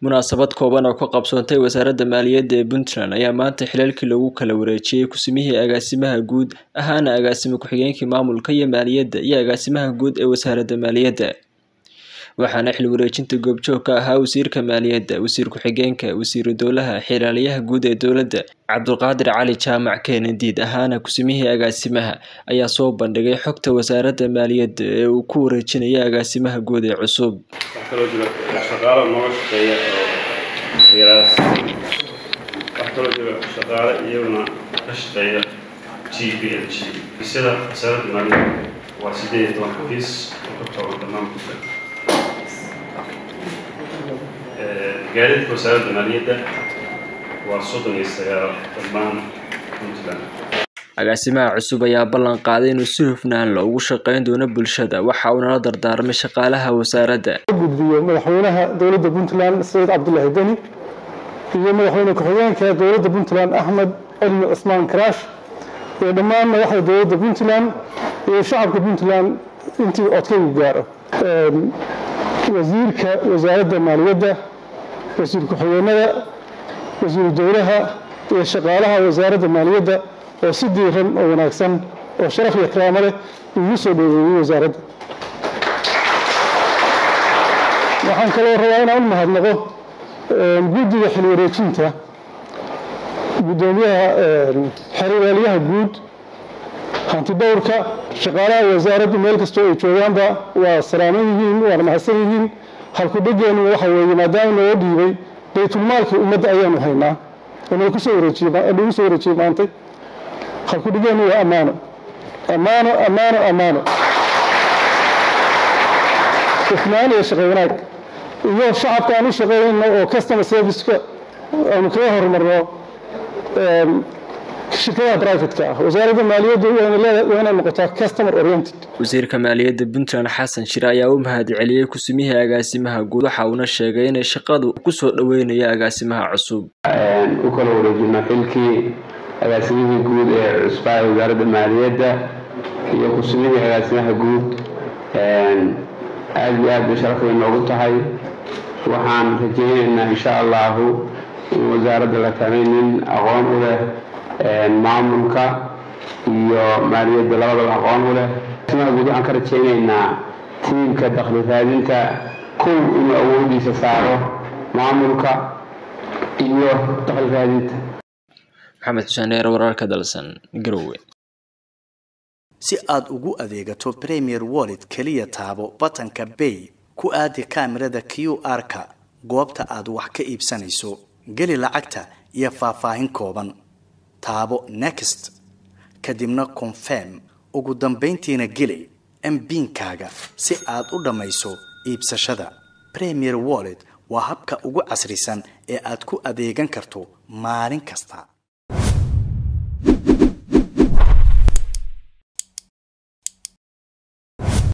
munaasabad kooban oo ka qabsoontay wasaaradda maaliyadda ee puntland ayaa maanta xilalkii lagu kala wareejiyey kusimihii agaasimaha guud ahaana agaasime ku-xigeenkii maamulka iyo maaliyadda iyo agaasimaha guud ee wasaaradda maaliyadda waxaana xil wareejinta goobjoog ka ahaa wasiirka maaliyadda wasiir ku-xigeenka wasiiru dowlaha xiraaliyaha guud ee dowladda cabdulqaadir cali jaamac keenadiid ahaana kusimihii agaasimaha ayaa soo bandhigay xogta wasaaradda maaliyadda ee uu ku wareejinaya agaasimaha guud ee cusub waxaa kaloo jira shaqaalo nooga shaqeeya oo yaraas waxaa kaloo jira shaqaale iyaguna ka shaqeeya g b l g xafiisyada wasaaradda maaliyadda waa sideed iyo toban xafiis oo ka kooban dhammaan puntland gaadiidka wasaaradda maaliyadda waa soddon iyo sagaal dhammaan puntland agaasimaha cusub ayaa ballan qaaday inuu si hufnaan la ugu shaqeyn doono bulshada waxa uuna la dardaarmay shaqaalaha wasaaradda gudbiyo madaxweynaha dowladda puntland sayid cabdulaahi deni iyo madaxweyne ku-xigeenka dowladda puntland axmed cilmi cismaan karaash iyo dhammaan madaxda dowladda puntland iyo shacabka puntland intii codkaygu gaaro wasiirka wasaaradda maaliyadda wasiir ku-xigeenada wasiiru dowlaha iyo shaqaalaha wasaaradda maaliyadda oo si diiran oo wanaagsan oo sharaf iyo karaamo leh igu soo dhoweeyey wasaaradda waxaan kaloo rabaa inaan u mahadnaqo guddiga xil wareejinta guddoomiyaha xerwaalyaha guud hanti dhowrka shaqaalaha wasaaraddu meel kastoo ay joogaanba waa salaaman yihiin waana mahadsan yihiin halku dhegeennu waxa weeye maadaama noo dhiibay baytulmaalkii ummadda ayaanu haynaa oo nagu soo wareejiynagu soo wareejiyey maantay halku dhegeennu waa ammaano ammaano ammaano ammaano hufnaan iyo shaqo wanaag iyo shacabka aan u shaqeynayno oo customer serviceka aanu kaga horumarno shirkadaha brivatka ah wasaaradda maaliyaddu waa inay noqotaa customer oriented wasiirka maaliyadda puntland xasan shire ayaa u mahad celiyey kusimihii agaasimaha guud waxa uuna sheegay inay shaqadu kusoo dhoweynayo agaasimaha cusub u kala wareejino xilkii agaasimihii guud ee cusbaa ee wasaaradda maaliyadda iyo kusimihii agaasimaha guud aada iyo aad bay sharafay noogu tahay waxaan rajaynaynaa insha allahu in wasaaradda la kamay nin aqoon u leh maamulka iyo maaliyadda labadaba aqoon u leh agaasimaha guud waxaan ka rajaynaynaa tiimka dakhli raadinta kow inuu awoodiisa saaro maamulka iyo dakhli raadinta maxamed xuseen dheer wararka dalsan garowe si aad ugu adeegato premier wallet keliya taabo batanka bay ku aadi kaamirada q r-ka goobta aad wax ka iibsanayso geli lacagta iyo faahfaahin kooban taabo next kadibna confirm ugu dambayntiina geli mbiinkaaga si aad u dhammayso iibsashada premier wallet waa habka ugu casrisan ee aad ku adeegan karto maalin kasta